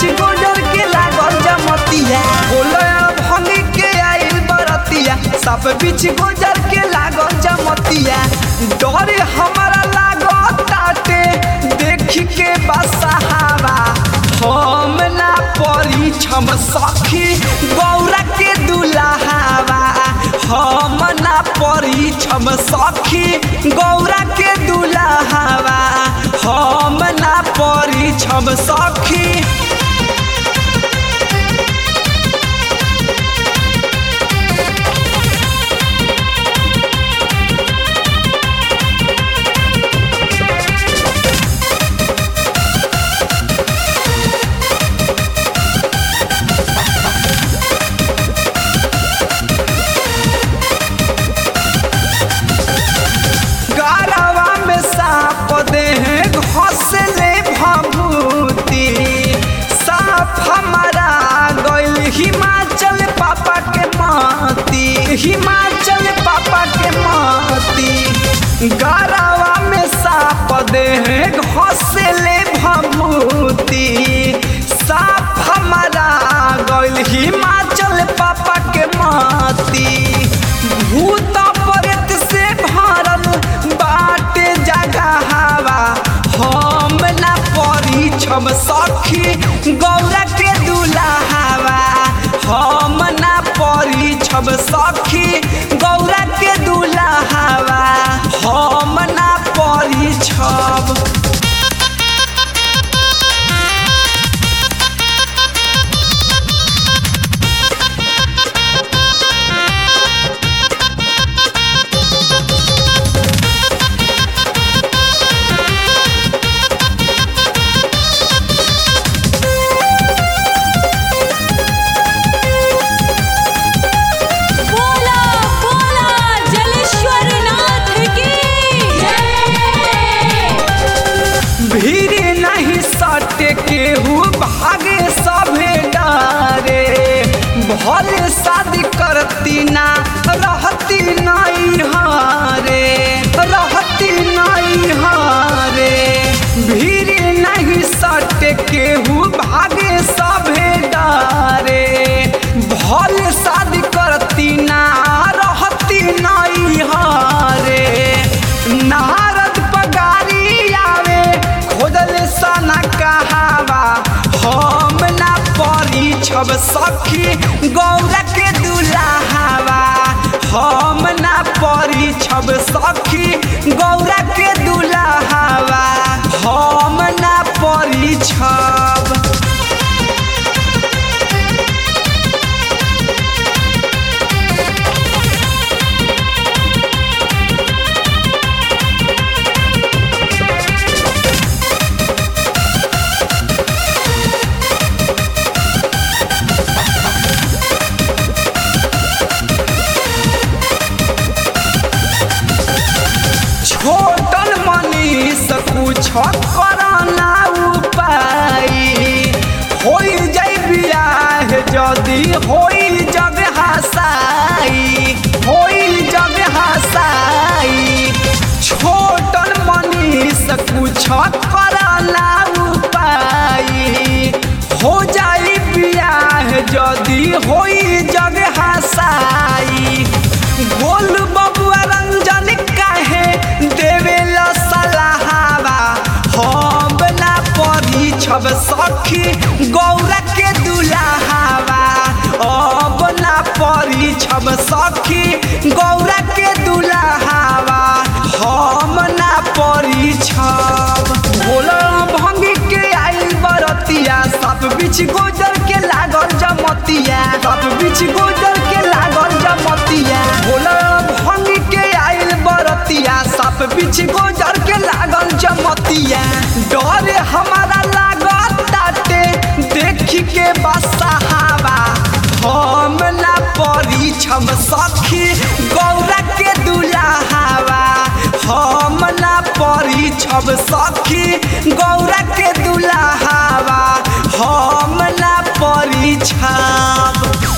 बीच गोजर के लागल जमतिया बोले भंगी के आइल बरतिया सब बीच गोजर के लागल जमतिया डर हमारा लागत ताटे देख के बसहावा हम ना परी छम सखी गौरा के दुल्हावा हम ना परी छम सखी गौरा के दुल्हावा हम ना परी छम सखी गारवा में साप दे घोसले भभूति साप हमारा गइल हिमाचल पापा के माती हिमाचल पापा के माती गारवा में साप दे घोसले भभूति साप हमारा गइल हिमाचल पापा के माती भूत प्रेत से भरल बाटे जगहवा हम ना परी छम सखी गौरा के दुल्हावा हम ना परी छम सखी गौरा के दुल्हावा हम ना परी छम बोला बोला जलेश्वर नाथ की जय भीड़ नहीं सटे केहू भागे सभे डारे भले शादी करती ना रहती नहीं हारे रहती नहीं हारे भीड़ नहीं सटे केहू भागे सभे डारे भले शादी करती ना रहती नहीं हारे नारद पगारी आवे खोजल सना कहावा हम ना परी छब सखी गौरा के दुल्हावा हम ना परी छब सखी गौरा के दुल्हावा हम ना परी छब छोटन मनीष कुछ करना उपाय होई जाई बियाह जदी होई जग हसाई होई जग हसाई छोटन मनीष कुछ करना उपाय हो जाई बियाह जदी होई जग हसाई गोल बबुआ रंजन काहे देवेला सलाहवा हम ना परी छब सखी गौरा के दुल्हावा अब ना परी छब सखी गौरा के दुल्हावा हम ना परी छब भोला भंगी के आइल बरतिया सब बीच गोजर के लागल जमतिया सब बीच गोजर के लागल जमतिया भोला भंगी के आइल बरतिया सब बीच गोजर के लागल जमतिया डर हमारा लागत ताटे देख के बसहावा हम ना परी छम सखी गौरा के दुल्हावा हम ना परी छब सखी गौरा के दुल्हावा हम ना परी छब